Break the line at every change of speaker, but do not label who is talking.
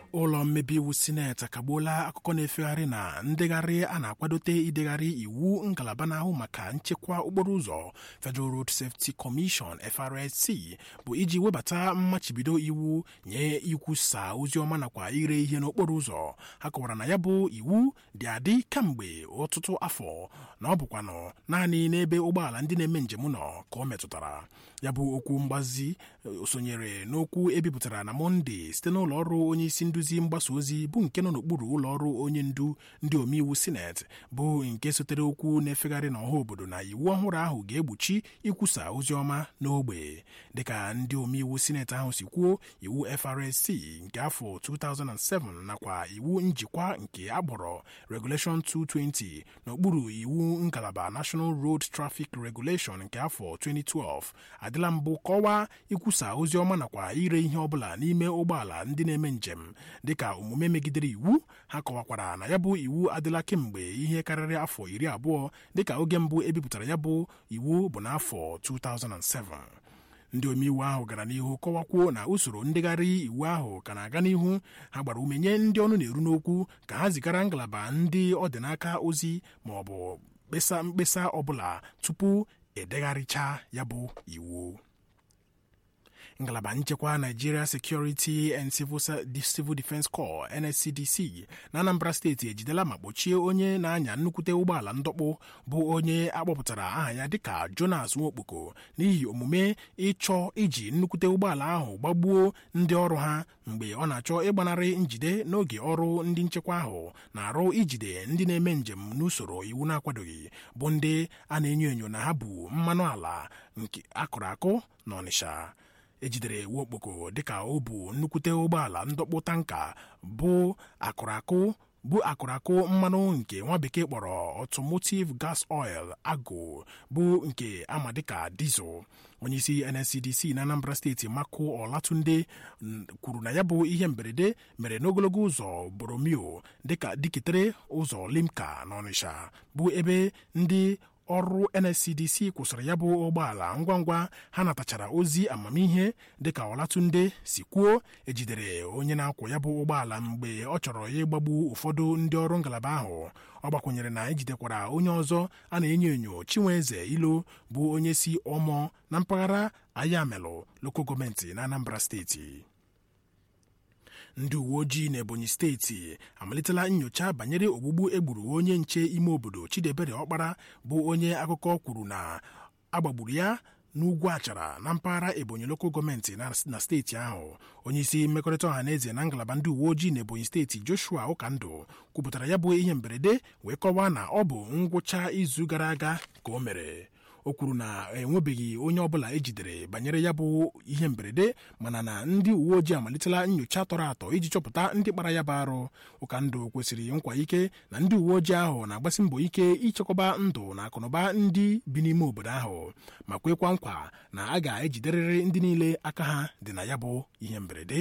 ụlọ mmebi iwu sineti akagbuola akụkọ na-efegharị na ndegharị a na-akwadote idegharị iwu ngalaba na-ahụ maka nchekwa okporo ụzọ Federal Road Safety Commission FRSC bụ iji webata mmachibido iwu nye ikwusa oziọma nakwa ire ihe n'okporo ụzọ ha kọwara na ya bụ iwu dị adị kamgbe ọtụtụ afọ na ọ bụkwanụ naanị n'ebe ụgbọala ndị na-eme njem nọ ka ọ metụtara ya bụ okwu mgbazi sonyere n'okwu ebipụtara na mọnde site n'ụlọ ọrụ onye isi nduzi mgbasa ozi bụ nke nọ n'okpuru ụlọ ọrụ onye ndu ndị omeiwu sineti bụ nke sotere okwu na-efegharị n'ọha obodo na iwu ọhụrụ ahụ ga-egbochi ikwusa ozi ọma n'ogbe dịka ndị omeiwu sineti ahụ si kwuo iwu FRSC nke afọ 2007 nakwa iwu njikwa nke agbọrọ Regulation 220 n'okpuru iwu ngalaba National Road Traffic Regulation nke afọ 2012 adịla mbụ kọwaa ikwusa ozi ọma nakwa ire ihe ọbụla n'ime ụgbọala ndị na-eme njem dịka omume megidere iwu ha kọwakwara na ya bụ iwu adịla kemgbe ihe karịrị afọ iri abụọ dịka oge mbụ ebipụtara ya bụ iwu bụ n'afọ 2007 ndị omeiwu ahụ gara n'ihu kọwakwuo na usoro ndegharị iwu ahụ ka na-aga n'ihu ha gbara ume nye ndị ọnụ na-eru n'okwu ka ha zigara ngalaba ndị ọ dị n'aka ozi ma ọ bụ mkpesa mkpesa ọbụla tupu edegharịcha ya bụ iwu ngalaba nchekwa Nigeria Security and Civil Defence Corps NSCDC na Anambra steeti ejidela ma kpọchie onye na-anya nnukwute ụgbọala ndọkpụ bụ onye akpọpụtara aha ya dịka Jonas Nwokpoko n'ihi omume ịchọ iji nnukwute ụgbọala ahụ gbagbuo ndị ọrụ ha mgbe ọ na-achọ ịgbanarị njide n'oge ọrụ ndị nchekwa ahụ na-arụ ijide ndị na-eme njem n'usoro iwu na-akwadoghị bụ ndị a na-enyo enyo na ha bụ mmanụ ala nke akụrụ akụ n'Ọnịsha ejidere Nwokpoko dịka ọ bụ nnukwute ụgbọala ndọkpụ tanka bụ akụrakụ bụ akụrakụ mmanụ nke nwa bekee kpọrọ automotive gas oil agụ bụ nke ama dịka diesel onyeisi NSCDC na Anambra steeti Mako Olatunde kwuru na ya bụ ihe mberede mere n'ogologo ụzọ Boromio dịka dịketere ụzọ Limca na Ọnịsha bụ ebe ndị ọrụ NSCDC kwụsịrị ya bụ ụgbọala ngwa ngwa ha natachara ozi amamihe dịka Ọlatunde si kwuo ejidere onye na-akwọ ya bụ ụgbọala mgbe ọ chọrọ ya ịgbagbu ụfọdụ ndị ọrụ ngalaba ahụ ọ gbakwunyere na ejidekwara onye ọzọ a na-enyo enyo Chinweze Ilo bụ onye si Ọmọ na mpaghara Ayamelụ loko gọọmenti na Anambra steeti ndị uwe ojii n'Ebonyi steeti amalitela nyocha banyere ogbugbu egburu onye nche ime obodo Chidebere Ọkpara bụ onye akụkọ kwuru na agbagburu ya n'ugwu achara na mpaghara Ebonyi loko gọọmenti na steeti ahụ onyeisi mmekọrịta ọha na eze na ngalaba ndị uwe ojii n'Ebonyi steeti Joshua Ụkandụ kwupụtara ya bụ ihe mberede wee kọwaa na ọ bụ ngwụcha izu gara aga ka o mere o kwuru na enwebeghị onye ọbụla ejidere banyere ya bụ ihe mberede mana na ndị uwe ojii amalitela nyocha tọrọ atọ iji chọpụta ndị kpara ya bụ arụ ụkandụ kwesịrị nkwa ike na ndị uwe ojii ahụ na-agbasi mbọ ike ichekwaba ndụ na akụnụba ndị bi n'ime obodo ahụ ma kwekwa nkwa na a ga-ejiderịrị ndị niile aka ha dị na ya bụ ihe mberede